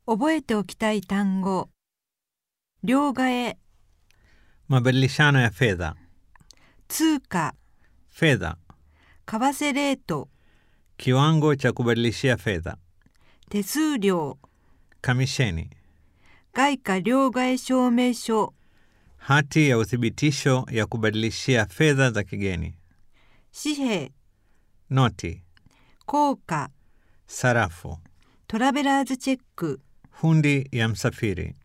覚えておきたい単語両替 mabadilishano ya fedha, 通貨 fedha, 為替レート kiwango cha kubadilishia fedha, 手数料 kamisheni, 外貨両替証明書 hati ya uthibitisho ya kubadilishia fedha za kigeni, 紙幣 noti, 硬貨 sarafu, トラベラーズチェック hundi ya msafiri,